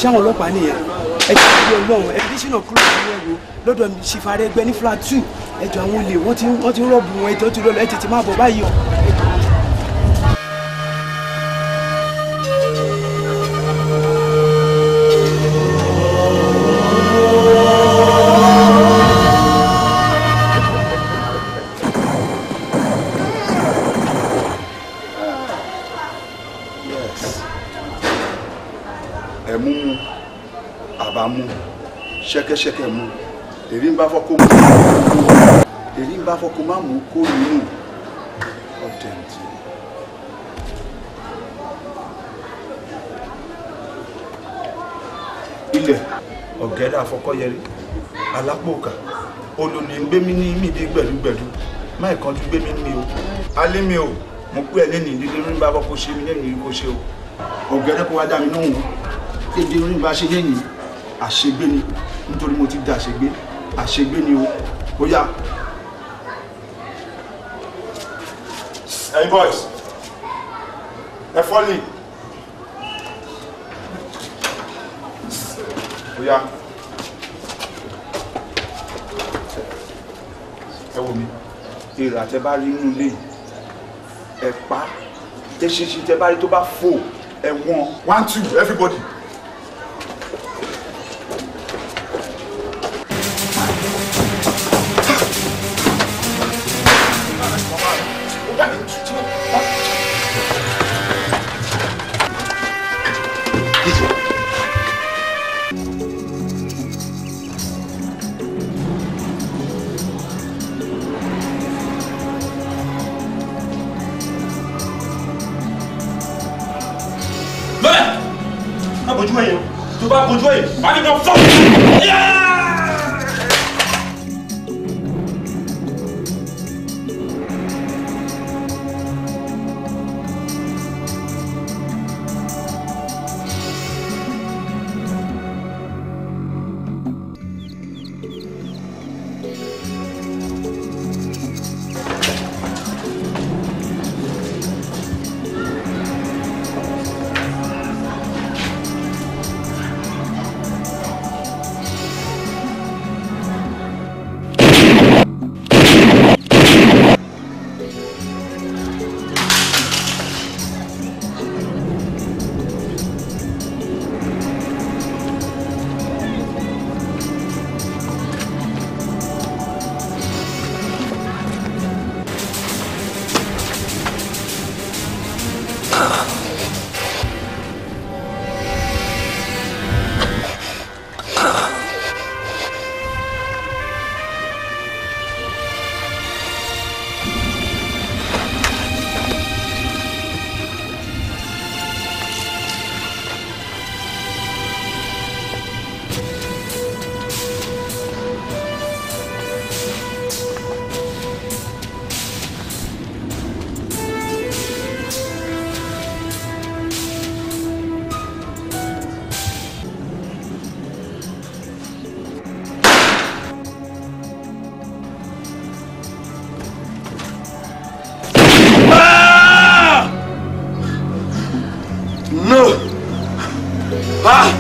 ṣáwọn ọlọ́pàá nìyẹn ẹ jẹ́ ìdílé ọlọ́run expedition of cruise ní ẹ̀wò lọ́dọ̀ ṣìfàrẹ́ ẹgbẹ́ ní flat two ẹjọ́ àwọn olè wọ́n ti wọ́n ti ń rọ̀bù wọn ẹjọ́ ti rọ̀lọ́ ẹ tètè máa bọ̀ báyìí o. ẹ̀mú mu àbámu ṣẹ́kẹ́ṣẹkẹ̀ mu èrí ń bá fọ́kó mu èrí ń bá fọ́kó má mú kó nínú ọ̀tẹ̀ǹtì. ilẹ̀ ọ̀gẹ́dẹ́ àfọkọ́yẹrí alápòkà olùní ń gbé mi ní mídìí gbẹ̀dúgbẹ̀dú máì kan tún gbé mi ní mi o alẹ́ mi o mo pé ẹ lẹ́nu ìdílé ń bá fọ́kó ṣe mi lẹ́nu ìkó ṣe o ọ̀gẹ́dẹ́ kó wá dá mi lóhùn kéde orin bá ṣe lẹ́yìn àṣegbé ni nítorí mo ti da àṣegbé àṣegbé ni o ó yá. Hey boys, ẹ fọ́lì. ó yá. ẹ wò mí èrò àtẹ bá rí inú ilé yìí ẹ pa eṣinṣin tẹ bá rí tó bá fò ẹ wọ́n One, two, everybody. lọ́lẹ̀ má bójú ẹ̀yẹ o tó bá bójú ẹ̀yẹ wà á ní kan fọ́. no ah.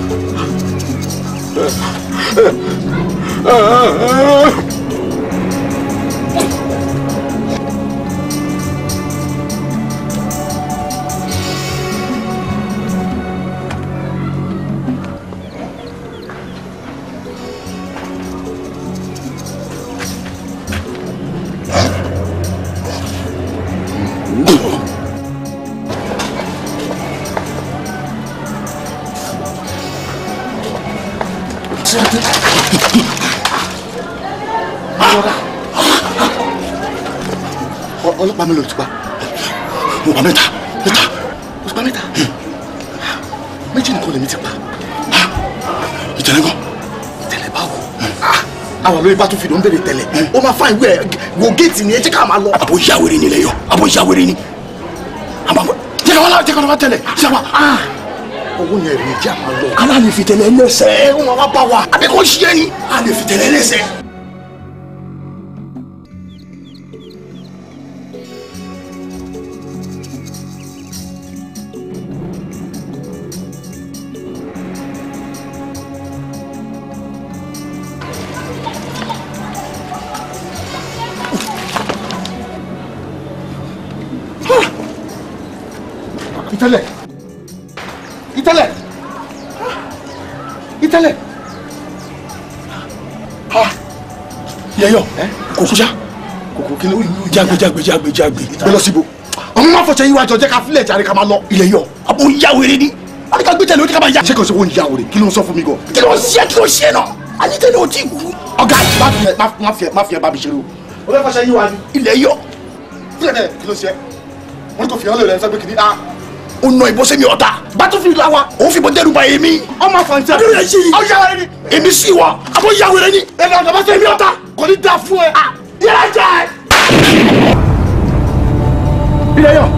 ọlọ́pàá mi ló ti pa mo pa mẹ́ta mẹ́ta mo ti pa mẹ́ta méjì nìkan lèmi ti pa ìtẹ̀lẹ́ gan tẹ̀lẹ̀ báwo àwọn olórí bá tún fi ló ń bèrè tẹ̀lẹ̀ ó máa fáìn wẹ̀ wo géètì ni ẹ jẹ́ ká máa lọ. àbò ìyàwèrè ni ilẹ̀ yọ àbò ìyàwèrè ni àbò jẹ́ ká wá láwọn jẹ́ ká wá tẹ̀lẹ̀ ṣé wa owó yẹn rèé jẹ́ àmà lọ. kálá lè fi tẹ̀lẹ̀ lẹ́sẹ̀ ẹ ó máa wá bá wa àbí kò ṣe é ni a lè fi tẹ̀lẹ̀ lẹ́sẹ̀. ìtẹ́lẹ̀ ìtẹ́lẹ̀ ìtẹ́lẹ̀ yẹyọ kòkó ṣá kòkó kí ló jágbe jágbe jágbe jágbe gbé lọ síbo ọmọ máa fọṣẹ yín wájọ jẹ́ ká fílẹ̀ jáde ká máa lọ. ilẹ̀ yọ abo ya wèrè ni a ní ká gbé tẹ̀lé o ní ká máa ya. ṣé kò sí owó ìyá òde kí ló ń sọ fún mi gan. kí ló ń ṣe kí ló ń ṣe náà a ní tẹ̀lé o ti kú. ọ̀gá má fi ẹ má fi ẹ má fi ẹ bá mi ṣeré o. o fẹ́ fọṣẹ yín wájú. ilẹ̀ yọ fílẹ̀ dẹ̀ kí ló ṣe wọ́n ní kò fi hàn lè rẹ̀ sẹ́gbẹ́ kìíní. ah o nà ìbọn sẹ́mi ọ̀tá battlefield la wa. òun fi bọ́ dẹ́rù ba èmi. ọmọ afọ̀nsẹ́. adúlọ̀ yẹn ṣe yìí. aw yà wẹrẹ ni. èmi sì wà abo ya wèrè ni. ẹnì ọ̀dọ̀ bá sẹ́mi ọ̀tá kò ní da fún ẹ. yẹlẹ jẹ. ilẹ̀ yọ.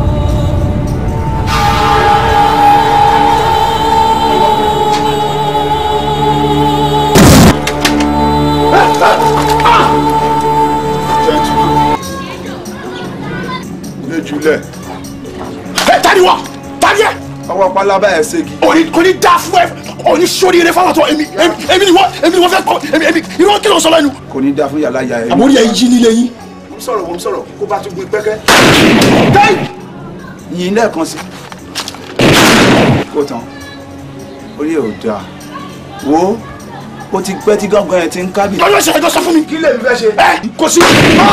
ilé jùlẹ̀ ẹ tani wa tani ẹ. ọwọ́ pálábá ẹ̀ ṣègi. òní kò ní da fún ẹ òní sórí eré fáwọn tó èmi èmi èmi ni wọ́n èmi ni wọ́n fẹ́ kọ́ èmi èmi irú kí ló ń sọ lẹ́nu. kò ní dá fún yàrá ya ẹ̀. àmọ́ orí ẹ yí nílé yín. mo ń sọ̀rọ̀ mo ń sọ̀rọ̀ kó bá tún gbin pẹ́kẹ́. yìnyín lẹ́ẹ̀kan sí. kó tán orí ẹ̀ ò dáa wo ó ti pẹ́ tí gángan ẹ̀ ti ń kábì. lọ́jọ́ ìṣẹ̀lẹ̀ jọ sọ fún mi. kí lèmi fẹ́ ṣe. ẹ kò sí.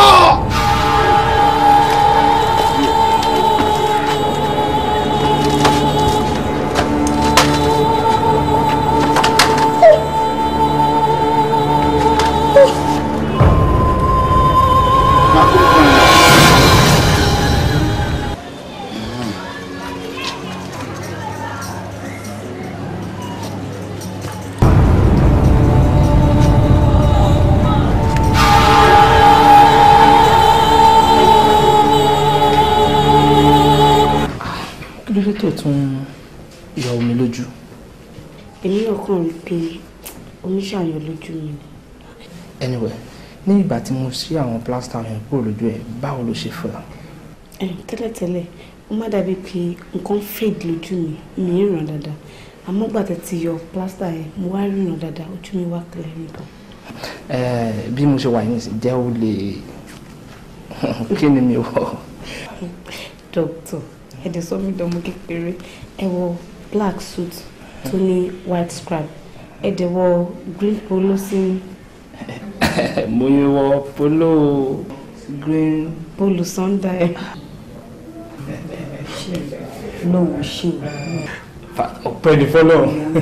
kí ló dé tó tún yọ omi lójú. èmi náà kàn rí pé omi ṣàyàn lójú mi ni. anyway ní ìgbà tí mo ṣí àwọn plaster yẹn kúrò lójú ẹ báwo ló ṣe fẹ́. Ẹm, tẹ́lẹ̀tẹ́lẹ̀ ó má dàbí pé nǹkan fade lójú mi mi ń ràn dáadáa àmọ́ gbà tẹ́ ti yọ plaster yẹn mo wá ríran dáadáa ojú mi wá clear nìkan. ẹ bí mo ṣe wà yín sí jẹ́ ó lè kí ni mi wọ̀. dókítà ẹ̀dẹ̀ sọ mí dánmọ́ kékeré ẹ wọ black suit tó ní white scrap ẹ̀dẹ̀ wọ green polo sí mo yẹ wọ polo green. polo sunday ẹ̀. lọ́wọ́ ṣe ọ̀pẹ ní fọlọ́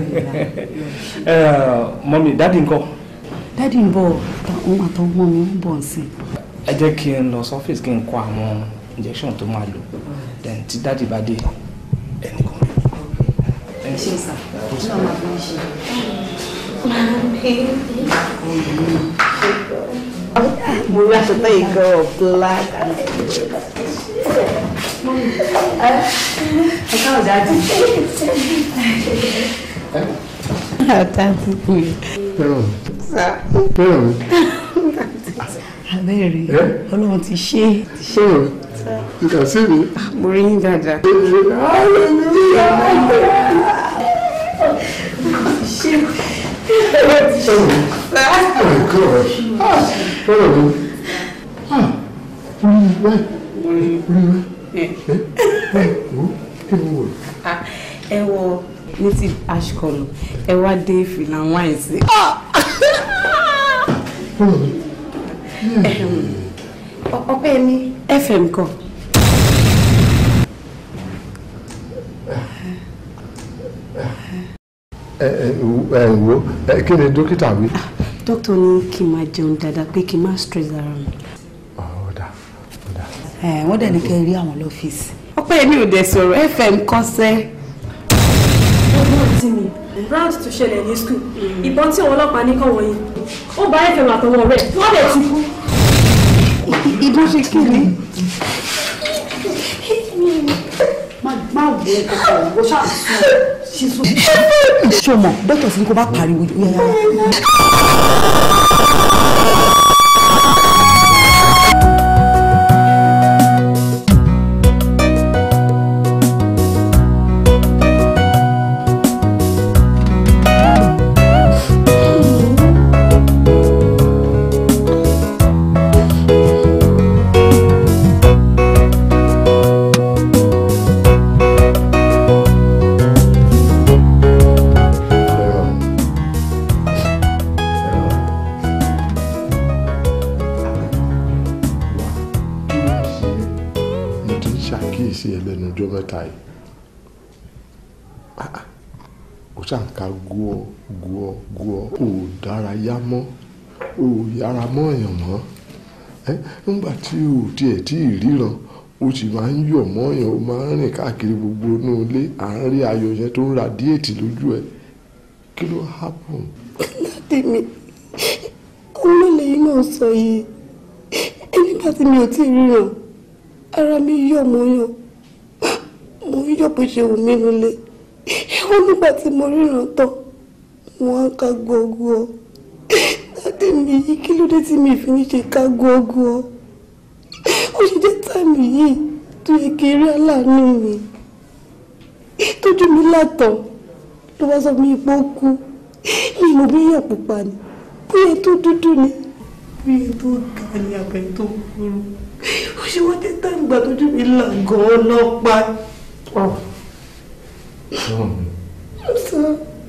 mọ́mí dáàdi ńkọ́ dádì ń bọ̀ òun àtọwọ́ mi ń bọ̀ sí i. ẹ jẹ́ kí n lọ sọ́fíìsì kí n kó àwọn injection tó máa lò then tí dáàdi bá dé ẹnì kan. ṣe sà náà máa fi ń ṣe. mo rí aṣọ tó yìí gan black and ẹ káwọ dájú. dájú pé sá abẹ́rẹ́ ọlọ́run ti ṣe é ti ṣe é. You can see me. mo rí yín dáadáa. ẹ wọ native ash colour ẹ wá dé fìlà wine sí. ọpẹ́ mi fm kan. ẹ ẹ ẹ wo ẹ kí ni dókítà wí. dókítà ní kí n máa jẹun dáadáa pé kí n má stress ara mi. ọ̀dà ọ̀dà. wọ́n dẹ̀ ní kẹ́ ẹ rí àwọn lọ́fíìsì. ọpẹ́ mi ò dẹ̀ sọ̀rọ̀ fm kọ́sẹ́. ọgbọ́n tí mi round tó ṣẹlẹ̀ ní school ìbọn tí àwọn ọlọ́pàá ní kọ́ wọ̀nyí ó bá fm àtọwọ́ rẹ̀ wọ́n lè tún kú. ìbọn ṣe kí ni. má wo kọkọ wo ṣáà sùn ṣíṣú. ṣé o mọ̀ dókítà sí ni kò bá pariwo yáyá. ṣàkíyèsí ẹ lẹ́nu ọjọ́ mẹ́ta yìí Ah, ah. ó ṣàǹkà gúọ gúọ gúọ ò dárayá mọ́ ò yára mọ́ èèyàn mọ́ ẹ nígbà tí ò tiẹ̀ tí ì ríran ó sì máa ń yọ̀ mọ́ èèyàn ó máa ń rìn káàkiri gbogbo inú ilé àárín ayọ̀ yẹn tó ń ra díètì lójú ẹ kí ló happen. tèmi olólè yìí náà sọ yìí nígbà tí mi ò tí ì ríran ara mi yọ̀ mọ́ yàn mo ń yọ̀ bó ṣe wù mí lólè ẹ̀wọ̀n nígbà tí mo ríran tán wọ́n á ká gbọ́gbọ́ dáadé mi yìí kí ló dé tí mi fi ní ṣe ká gbọ́gbọ́ ó ṣe jẹ́ táìmù yìí tó yẹ kí eré aláàánú mi tójú mi látàn ló bá sọ mi pé ó kú mi mo bí yàn pupa ni bóyá tó dúdú ni bóyá tó ga ni àbẹ̀ tó kúrú ó ṣe wá dé táìmù gbà tójú mi là gan-an lọ́pàá. sọ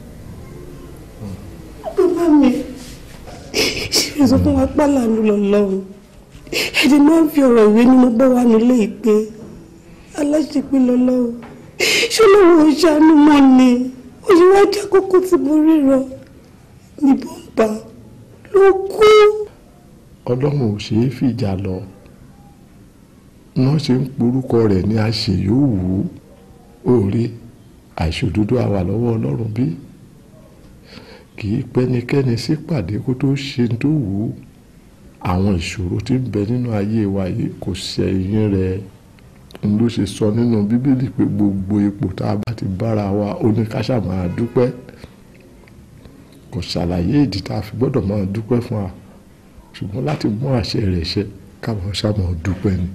bàbá mi ṣe é sọ fún wa pálánù lọ́lọ́run ẹ̀dẹ̀ máa ń fi ọ̀rọ̀ ìwé ni mo bá wà nílé ìpè aláṣepé lọ́lọ́run ṣé lóun ò ṣàánú mọ́ ni òye wá jẹ́ kókó tí mo ríran ní bọ́ǹbà ló kú. ọlọ́run ò ṣeé fìjà lọ wọ́n ṣe ń porúkọ rẹ̀ ní àṣeyọ̀wù òòrè àìṣòdodo àwà lọ́wọ́ ọlọ́run bí kì í pẹ́nikẹ́ni sípàdé kó tó ṣe tó wù ú àwọn ìṣòro tí ń bẹ nínú ayé wa yìí kò ṣẹ̀yìn rẹ̀ n ló ṣe sọ nínú bíbélì pé gbogbo ipò tá a bá ti bára wa ó ní ká ṣáà máa dúpẹ́ kò ṣàlàyé ìdí tá a fi gbọ́dọ̀ máa dúpẹ́ fún wa ṣùgbọ́n láti mú àṣẹ rẹ̀ ṣẹ káwọn ṣáà máa dúpẹ́ ni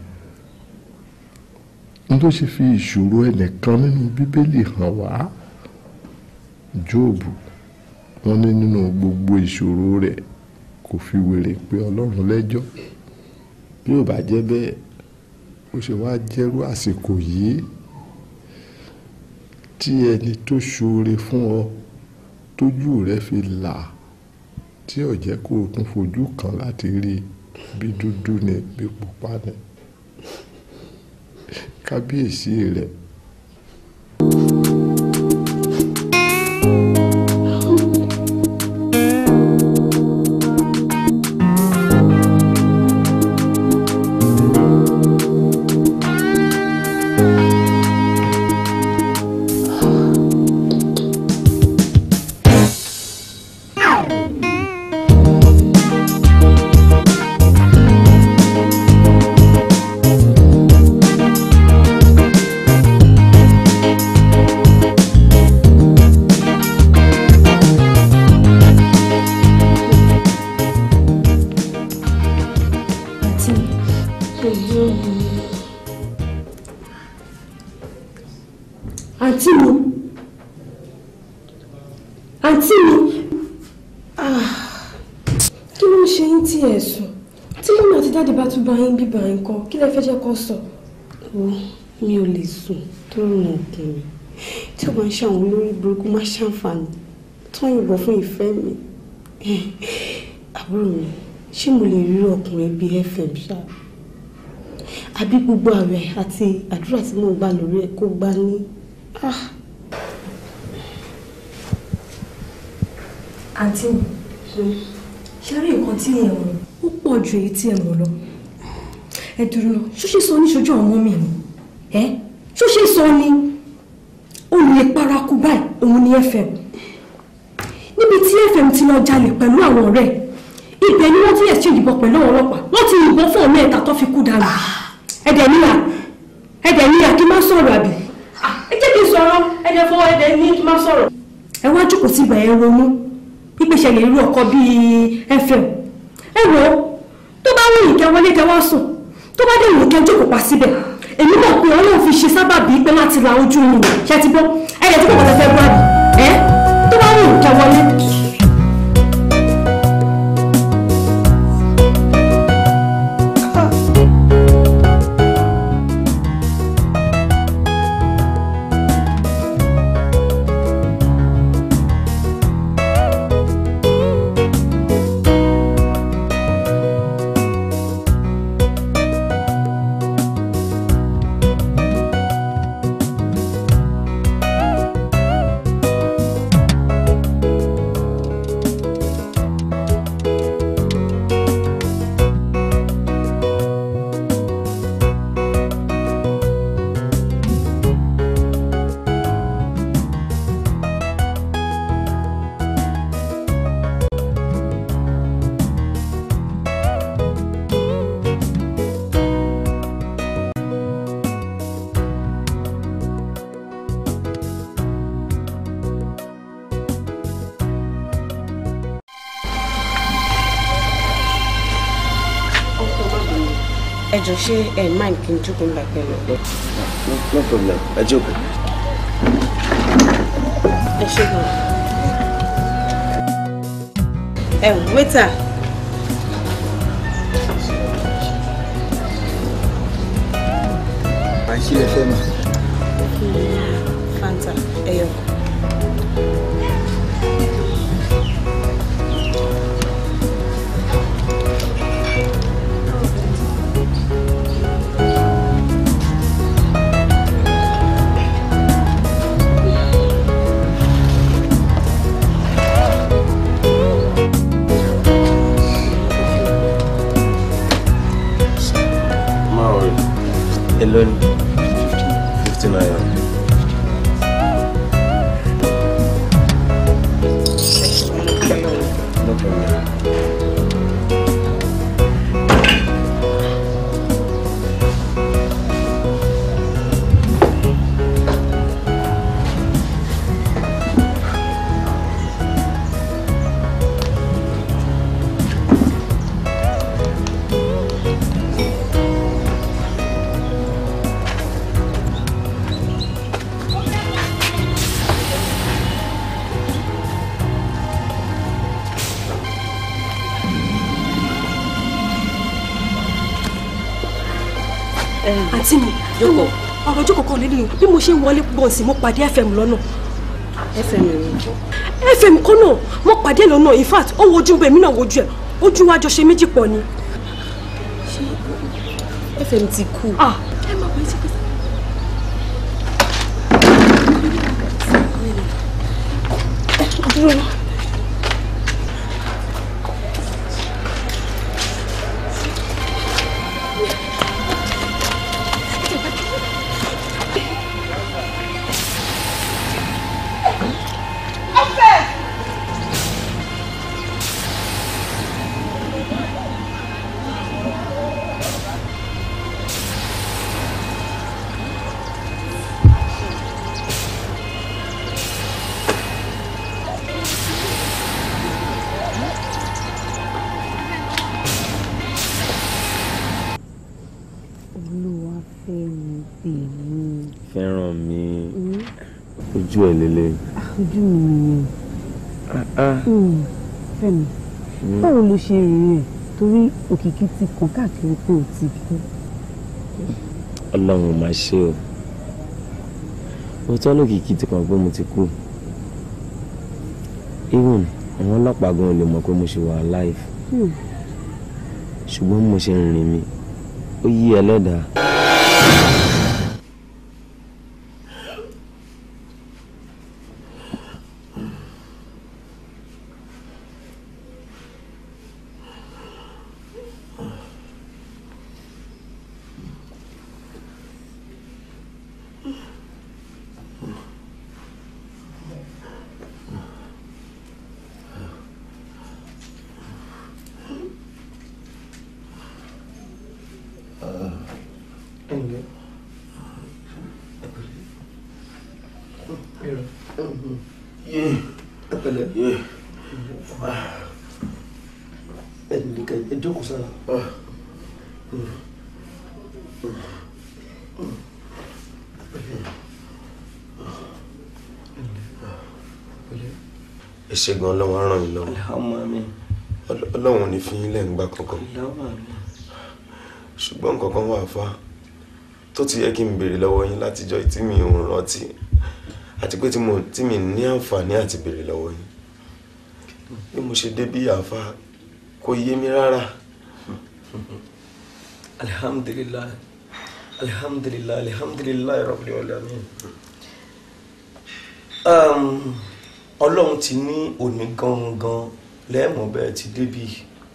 n tó ṣe fi ìṣòro ẹnìkan nínú bíbélì hàn wá jóòbù wọ́n ní nínú gbogbo ìṣòro rẹ̀ kò fi wèrè pé ọlọ́run lẹ́jọ́ bí ò bá jẹ́ bẹ́ẹ̀ ó ṣe wá jẹ́rú àsìkò yìí tí ẹni tó ṣoore fún ọ tójú rẹ fi là tí ò jẹ́ kó o tún fojú kan láti rí bí dúdú ni bí pupa ni kábíyèsí rẹ̀. àǹtí mi àǹtí mi àǹtí mi Ah, kí ló ń ṣe yín tí ẹ sùn tí mọ́mí àti dáàdì bá tún bá yín bíbá yín kọ́ kí lẹ fẹ́ jẹ́ kó sọ. Wo, mi ò lè sùn tó rùn òkè mi tí ó bá ń ṣe àwọn olórí burúkú má ṣàǹfààní tó ń yìnbọn fún ìfẹ́ mi àbúrò mi ṣé mo lè rí ọkùnrin bíi fm ṣá àbí gbogbo ààrẹ àti àdúrà tí mo gbà lórí ẹ kó gbá ní. Ah. àǹtí mi ṣe rí nǹkan tí ẹ mọ̀ ó pọ̀ ju èyí tí ẹ mọ̀ lọ ẹ dúró lọ ṣó ṣe sọ níṣojú àwọn ọmọ mi ni ẹ ṣó ṣe sọ ni olùyẹ paraku báyìí òun ni fm níbi tí fm ti lọ jalè pẹ̀lú àwọn ọ̀rẹ́ ẹ̀ ibẹ̀ ni wọ́n ti exchange ìbọn pẹ̀lú àwọn ọlọ́pàá wọ́n ti yìnbọn fún ọmọ ẹ̀ta tó fi kú dànù ẹ̀dẹ̀ níyà ẹ̀dẹ̀ níyà kí n má sọ̀rọ̀ àbí ẹ jẹ́ kí n sọ̀rọ̀ ẹ̀dẹ̀ fọwọ́ ẹ̀dẹ̀ ní kí n má sọ̀rọ̀ ẹ wá jókòó sí ìgbà ẹ ronú pípèsè lè rí ọkọ bíi fm ẹ wò ó tó bá wù yín kẹ́ wọlé kẹ́ wá sùn tó bá dé wù kẹ́ jókòó pa síbẹ̀ èmi náà pé ọlọ́run fi ṣe sábàbí pé láti la ojú mi ṣe ti gbọ́ ẹ̀yẹ tí kò kọ́ fẹ́ gbọ́ àbí ẹ tó bá wù yín kẹ́ wọlé. ẹ jọ ṣé ẹ mind kí n jókòó nígbà pẹ̀lú. no no problem ẹ jókòó. ẹ ṣe gan. ẹ wẹ́tà. àṣì ẹ fẹ́ mà. fanta ẹyọ. má o rí èló ni fifty naira. no problem. àǹtí mi jókòó ọ̀rọ̀ jókòó kan lélẹ́yìn bí mo ṣe ń wọlé bọ̀ sí mo pàdé fm lọ́nà. fm rẹ fm kan náà mo pàdé lọ́nà in fact ó wojú bẹ́ẹ̀ mi náà wojú ẹ̀ ojú wa jọ ṣe méjì pọ̀ ni. fm ti kú. ah ẹ máa wọlé sí pé. dúró. olúwa fẹ́ràn tèmi fẹ́ràn mi ojú ẹ̀ lélẹ̀. ojú mi nìyẹn fẹ́mi báwo ló ṣe rìn rẹ̀ torí òkìkí ti kàn káàkiri pé ò ti kú ọlọ́run ò máa ṣe o òótọ́ lókìkí ti kàn pé mo ti kú even àwọn ọlọ́pàá gan ò lè mọ̀ pé mo ṣe wà alive Hmm. ṣùgbọ́n bí mo ṣe ń rìn mi ó yí ẹlẹ́dàá. ẹ jókòó sára. ẹ ṣé gan ọlọ́run á ràn yín lọ́wọ́ Ọl- ọlọ́run ò ní fi yín lẹ́ǹgbà kankan ṣùgbọ́n nǹkan kan wà fà tó ti yẹ kí n béèrè lọ́wọ́ yín látijọ́ tí mi ò rántí àti pé tí mo tí mi ní àǹfààní àti béèrè lọ́wọ́ yín bí mo ṣe dé bí àáfà kò yé mi rárá. alhamdulilayi alhamdulilayi alhamdulilayi rabbil alamin um, ọlọ́run ti ní òní gangan lẹ́ẹ̀mọ́ bẹ́ẹ̀ ti débi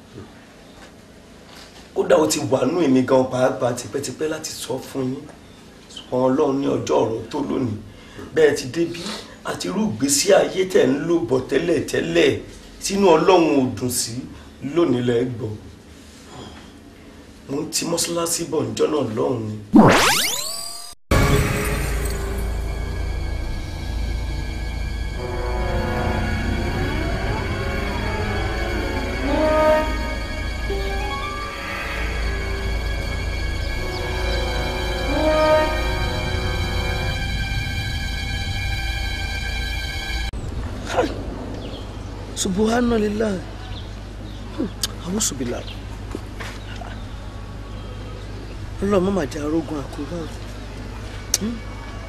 kódà ó ti wà nú èmi gan pàápàá tipẹ́tipẹ́ láti sọ fún yín ṣùgbọ́n ọlọ́run ní ọjọ́ ọ̀rọ̀ tó lónìí bẹ́ẹ̀ ti débi àti irú ìgbésí ayé tẹ̀ ń lò bọ̀ tẹ́lẹ̀ tẹ́lẹ̀ sínú ọlọ́run ò dùn sí lónìí lẹ́gbọ̀ọ́ mo ń ti mọ́ṣáláṣí bọ̀ níjọ́ náà lọ́hùn ni. subhanallah awusubillah ọlọ́run má máa jẹ́ arógun àkóbá o. Hmm?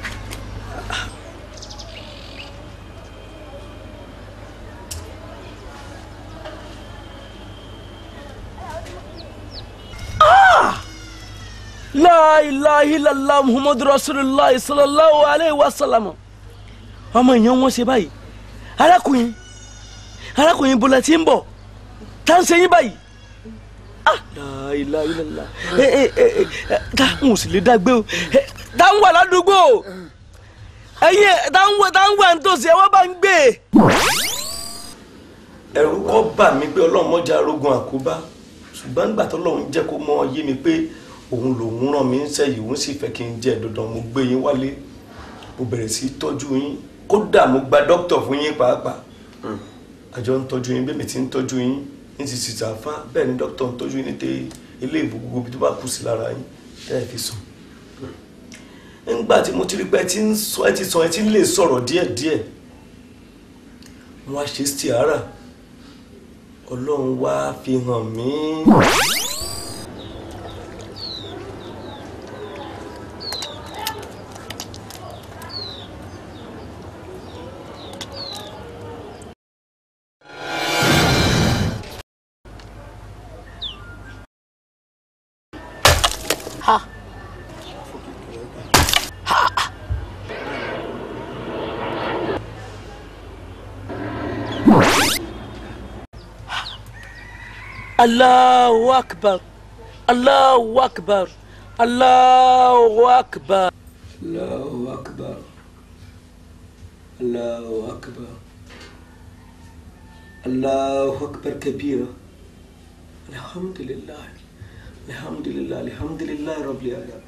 la ilaha illallah muhammadu rasulillah sallallahu alayhi wa sallam ọmọ èèyàn wọn ṣe báyìí arákùnrin arákùnrin bọ́lá tí ń bọ̀ tá ń ṣe yín báyìí ah la ilaha illallah ẹ ẹ ẹ ẹ táwọn ò sì lè dágbé o ẹ táwọn wà ládùúgbò ẹyin táwọn táwọn wà nítòsí ẹ wọ́n bá ń gbé. ẹ̀rù kọ́ bà mí pé ọlọ́run mọ́jà arógun àkóbá ṣùgbọ́n nígbà tó lọ́run jẹ́ kó mọ́ yé mi pé òun lòun rán mi ń sẹ́yìn òun sì fẹ́ kí n jẹ́ dandan mo gbé yín wálé mo bẹ̀rẹ̀ sí í tọ́jú yín kódà mo gba dókítà fún yín pàápàá àjọ ń tọ́jú yín bẹ́ẹ̀ mi ti ń tọ́jú yín ní ti sì sàfá bẹ́ẹ̀ ni dókítà ń tọ́jú yín ní tẹ ilé ìbò gbogbo ibi tó bá kù sí lára yín tẹ́ ẹ fi sùn. nígbà tí mo ti rí pé ẹ ti ń sọ ẹ ti sọ ẹ ti ń lè sọ̀rọ̀ díẹ̀díẹ̀ wọ́n á ṣe stiara ọlọ́run wá fi hàn mí. ha Allahu akbar Allahu akbar Allahu akbar Allahu akbar Allahu akbar Allahu akbar kabira Alhamdulillah Alhamdulillah Alhamdulillah Rabbil alamin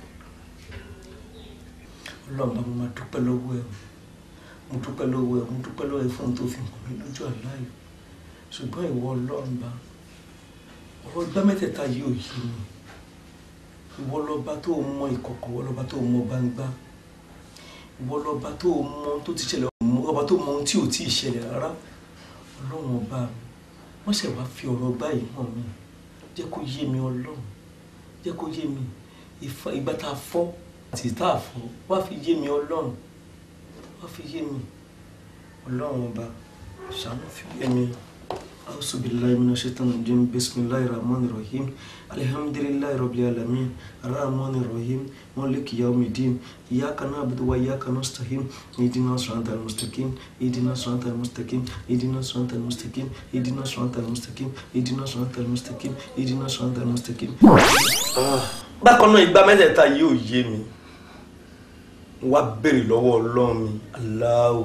Ọlọ́run bá mo máa dúpẹ́ lọ́wọ́ ẹ̀ mo dúpẹ́ lọ́wọ́ ẹ̀ mo dúpẹ́ lọ́wọ́ ẹ̀ fún ohun tó fi hàn mí lójú àláyò ṣùgbọ́n ìwọ Ọlọ́run bá ọwọ́ gbá mẹ́tẹ̀ẹ̀ta yìí ò yé mi ìwọ lọ́ba tó mọ ìkọ̀kọ̀ ìwọ lọ́ba tó mọ gbangba ìwọ lọ́ba tó mọ ohun tó ti ṣẹlẹ̀ ọba tó mọ ohun tí ò tí ì ṣẹlẹ̀ rárá ọlọ́run ọba mi wọ́n ṣẹ̀ wá fi ọ̀rọ̀ báyìí hàn mí jẹ́ kó yé mi ọlọ́run jẹ́ kó yé mi ìfà- ìgbà tá a fọ́ àti tá a fọ́ wá fi yé mi ọlọ́run wá fi yé mi ọlọ́run ọba ṣàánú fi yé mi. أعوذ بالله من الشيطان الرجيم بسم الله الرحمن الرحيم الحمد لله رب العالمين الرحمن الرحيم مالك يوم الدين إياك نعبد وإياك نستعين اهدنا الصراط المستقيم اهدنا الصراط المستقيم اهدنا الصراط المستقيم اهدنا الصراط المستقيم اهدنا الصراط المستقيم اهدنا الصراط المستقيم bákan náà ìgbà mẹ́tẹ̀ẹ̀ta yìí ò yé mi wá béèrè lọ́wọ́ ọlọ́run mi aláwọ̀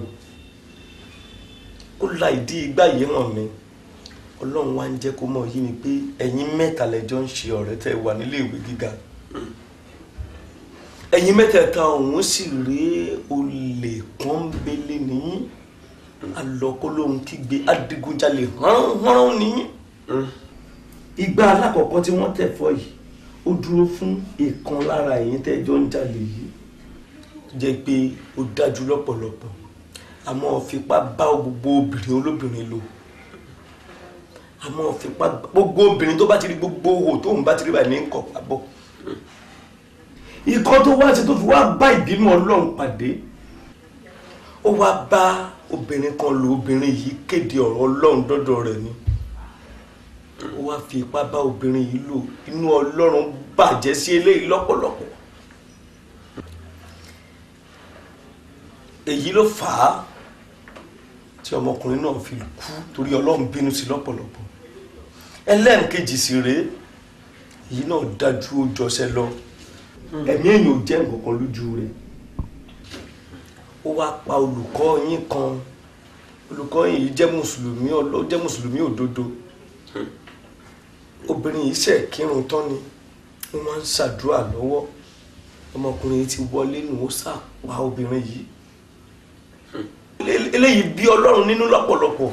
ó la ìdí igbá yìí hàn mi ọlọ́run wá ń jẹ́ kó mọ̀ yí mi pé ẹ̀yin mẹ́ta lẹ́jọ́ ń ṣe ọ̀rẹ́ tẹ́ wà nílé ìwé gíga ẹ̀yin mẹ́tẹ̀ẹ̀ta ọ̀hún sì rí olè pọ́nbélé nìyí alọ́kólóhun kígbe adigunjalè hánrán nìyí ìgbà alákọ̀ọ́kọ́ tí wọ́n tẹ̀ fọ́ yìí ó dúró fún ìkan lára ẹ̀yin tẹ́jọ́ ń jalè yìí jẹ́ pé ó dájú lọ́pọ̀lọpọ̀ àmọ́ fipá bá gbogbo obìnrin olóbìnrin lò àmọ́ fipá bá gbogbo obìnrin tó bá ti rí gbogbo owó tóun bá ti rí báyìí ní nǹkan pàbọ̀ ikọ́ tó wá sí tó fi wá bá ìbínú ọlọ́run pàdé ó wá bá obìnrin kan lò obìnrin yìí kéde ọ̀rọ̀ ọlọ́run dọ́dọ̀ rẹ̀ ni ó wá fi ipá bá obìnrin yìí lò inú ọlọ́run bàjẹ́ sí eléyìí lọ́pọ̀lọpọ̀ èyí ló fà á tí ọmọkùnrin náà fi kú torí ọlọ́run bínú sí lọ́pọ̀lọpọ̀ ẹlẹ́ǹkejì sì rèé èyí náà dájú ó jọṣẹ́ lọ ẹ̀mí èèyàn ò jẹ́ nǹkan kan lójú rẹ̀ ó wá pa olùkọ́ yín kan olùkọ́ yìí jẹ́ mùsùlùmí ọlọ́ jẹ́ mùsùlùmí òdodo obìnrin yìí ṣe kírun tán ni wọ́n máa ń ṣàdúrà lọ́wọ́ ọmọkùnrin yìí ti wọlé nù ó sá pa obìnrin yìí eléyìí bí ọlọ́run nínú lọ́pọ̀lọpọ̀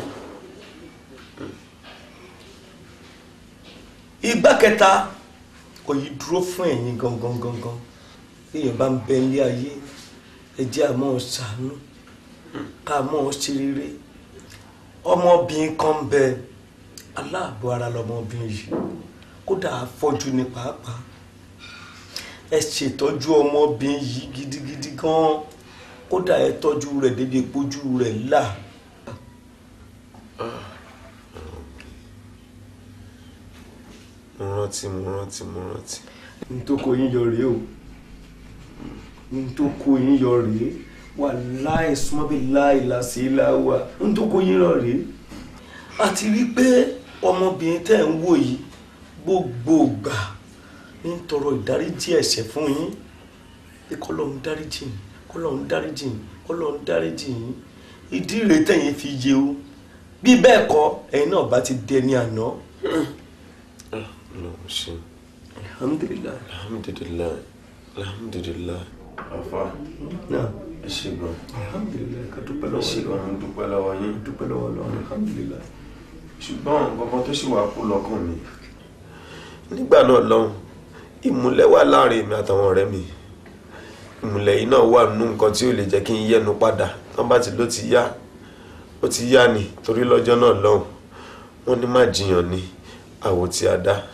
ìgbà kẹta kò yí dúró fún ẹ̀yin gangan gangan èèyàn bá ń bẹ ilé ayé ẹ jẹ́ àmọ́ ṣàánú ká mọ́ ọ ṣe rere ọmọbìnrin kan ń bẹ aláàbò ara lọmọbìnrin yìí kódà afọ́jú ní pàápàá ẹ ṣètọ́jú ọmọbìnrin yìí gidigidi gan kódà ẹ tọ́jú rẹ̀ débi ìpójú rẹ̀ là. mo rántí mo rántí mo rántí. n tó kó yín yọ rèé o n tó kó yín yọ rèé wà láì súnmọ́ bí láì làásì láwà n tó kó yín yọ rèé. a ti rí i pé ọmọbìnrin tẹ́ ń wò yìí gbogbo gbà ń tọrọ ìdáríjì ẹ̀ṣẹ̀ fún yín pé kọ́lọ́run dáríjì yín kọ́lọ́run dáríjì yín kọ́lọ́run dáríjì yín ìdí rèé tẹ̀yìn fi yé o bí bẹ́ẹ̀ kọ́ ẹ̀yin náà bá ti dẹni àná. Ọlọ́run ṣe. alhamdulilayi. alhamdulilayi alhamdulilayi. àfa náà ẹ ṣe gan. alhamdulilayi ká dúpẹ́ ẹ lọ́wọ́ ṣe gan mo dúpẹ́ lọ́wọ́ yín. dúpẹ́ lọ́wọ́ lọ́wọ́ alhamdulilayi. ṣùgbọ́n nǹkan tó ṣì wà kú lọ́kàn mi. nígbà náà lọ́hùn ìmùlẹ̀ wà láàrin èmi àtàwọn ọ̀rẹ́ mi ìmùlẹ̀ yìí náà wà nínú nǹkan tí ò lè jẹ́ kí n yẹnu padà tán bá ti ló ti yá ó ti yá ni torí lọ́jọ́ náà lọ́hùn wọ́n ní má jiyàn ni àwò tí a dá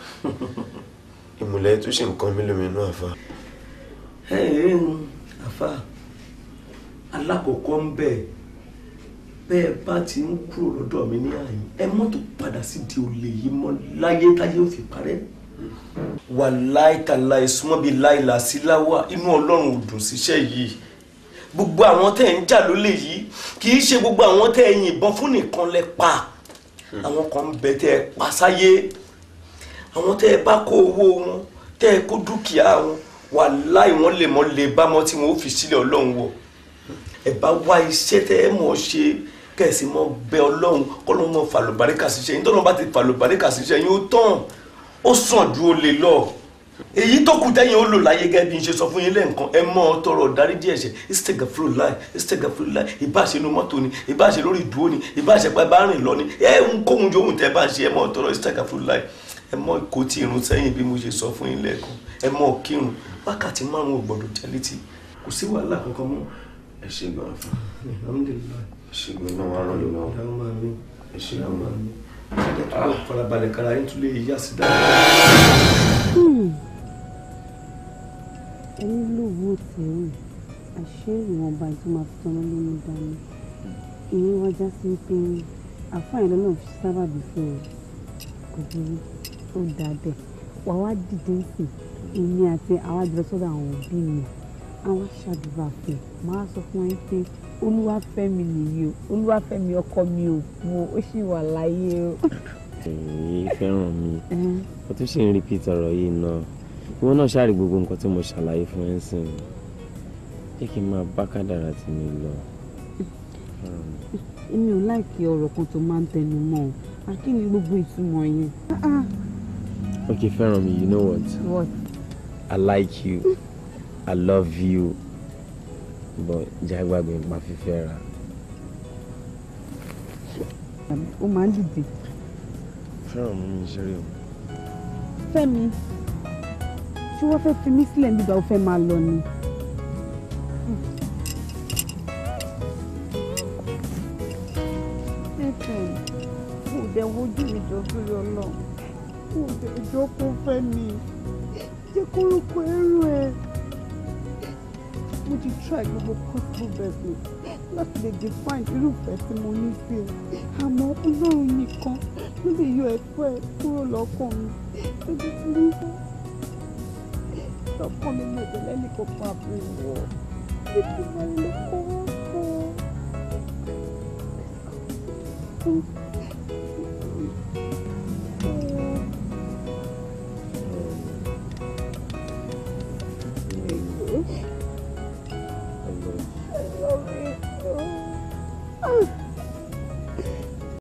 ìmùlẹ̀ yìí tún ṣe nǹkan mi lómi inú àfa. ẹ ẹ ń àfa alákọ̀ọ́kọ́ ń bẹ̀ bẹ́ẹ̀ bá ti ń kúrò lọ́dọ̀ mi ní àyè ẹ mọ́tò padà sí di olè yìí mọ́ láyé táyé ò fi parẹ́ wà láìkàlà ìsúnmọ́ bíi láìlà sí láwà inú ọlọ́run ò dùn síṣẹ́ yìí gbogbo àwọn tẹ́ ẹ̀ ń jà lólè yìí kì í ṣe gbogbo àwọn tẹ́ ẹ̀ yìnbọn fún nìkan lẹ pa àwọn kan ń bẹ tẹ́ ẹ pa sáyé àwọn tẹ́ ẹ bá kó owó wọn tẹ́ ẹ kó dúkìá wọn wà láì wọ́n lè mọ́ lè bá mọ́ tí wọ́n ó fi sílẹ̀ ọlọ́run wọ̀ ẹ bá wá iṣẹ́ tẹ́ ẹ mọ̀ ṣe kẹ̀sì mọ́ bẹ ọlọ́run kọ́lọ́run mọ́ fàlùbáríkà síṣẹ́ yín tọ́lọ́run bá ti fàlùbáríkà síṣẹ́ yín ó tán ó sàn ju olè lọ èyí tó kù tẹ́yìn ó lò láyé gẹ́gẹ́ bí n ṣe sọ fún yín lẹ́ǹkan ẹ mọ́ ọ tọrọ dáríjì ẹ̀ṣẹ̀ istagfirullah istagfirullah ìbáṣe inú mọ́tò ni ìbáṣe lórí ìdúró ni ìbáṣe pé bá rìn lọ ni ẹ ń kóhun jóhun tẹ́ bá ń ṣe ẹ mọ́ ọ tọrọ istagfirullah ẹ mọ́ kó tí irun sẹ́yìn bí mo ṣe sọ fún yín lẹ́ẹ̀kan ẹ mọ́ kírun wákàtí márùn ò gbọ́dọ̀ jẹ́ létí kò sí wàhálà kankan mọ́. ẹ ṣe gan fún alhamdulilayi ẹ ṣe gan náà wàá ràn mí lọ́wọ́ ìyá máa mi ẹ ṣe ìyá gan máa mi ṣẹ́jẹ́ tó bá farabalẹ̀ kára yín tún lè yá sí dáadáa. ẹni lówó tẹ̀rù àṣé ìwọ̀nba tó máa fi tọ́nà lónìí dání ìyẹn wá já sí pé àfáàyàn lọ́nà fi sábàbí fún ẹ kò burú ó dáa bẹ́ẹ̀ wà wá dìde sí èmi àti àwa jùlọ sọ́dọ̀ àwọn òbí mi àwọn aṣàdúrà fún máa sọ fún ẹ pé olúwàfẹ́mi nìyí o olúwàfẹ́mi ọkọ mi ò kú o ó sì wà láyé o. èyí fẹ́ràn mi ó tún ṣì ń repeat ọ̀rọ̀ yìí náà ìwọ náà ṣáà rí gbogbo nǹkan tí mo ṣàlàyé fún ẹ sìn jẹ́ kí n máa bá kádàrá tí mi lọ. èmi ò láìkí ọ̀rọ̀ kan tó máa ń tẹnu mọ́ ọ àkí ni gbogbo ìtumọ̀ yẹn. okay fẹ́ràn mi you know what what I like you I love you but jẹ́ àgbàgbé nípa fífẹ́ ra. ó máa ń dìde. fẹ́ràn mi mi ṣeré o. fẹ́mi tí wọ́n fẹ́ fi mí sílẹ̀ nígbà ó fẹ́ máa lọ ni. stephen kò dẹ̀ wojú mi jọ sórí ọlọ́run kò dẹ̀ jọ kó fẹ́ mi jẹ́ kórúkọ ẹrù ẹ̀ mo ti try gbogbo possible best mi láti lè define irúfẹ́ tí mo ní sí ẹ àmọ́ ọlọ́run nìkan ló lè yọ ẹ̀fọ́ ẹ kúrò lọ́kàn mi ebi tí mo fẹ́ lọ́kàn mi mo tẹ̀lé nìkan fún àbúrò wọ̀ ebi máa ń lọ́kọ́ wọ́n fọ́.